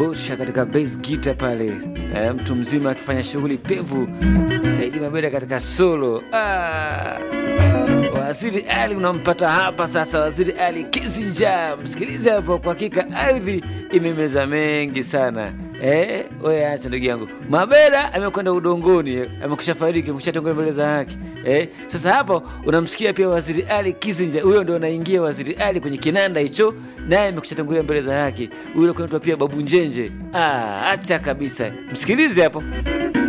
Ngosha katika bass guitar pale, eh, mtu mzima akifanya shughuli pevu. Saidi Mabeda katika solo. Ah, Waziri Ali unampata hapa sasa, Waziri Ali Kizinja, msikilize hapo. Kwa hakika ardhi imemeza mengi sana. Eh, wewe acha ndugu yangu. Mabeda amekwenda udongoni, eh, amekusha fariki, amekusha tongoza mbele za haki. Eh, sasa hapo unamsikia pia Waziri Ali Kizinja, huyo ndo anaingia Waziri Ali kwenye kinanda hicho, naye amekusha tangulia mbele za haki. Huyo kunaitwa pia Babu Njenje. Ah, acha kabisa, msikilize hapo.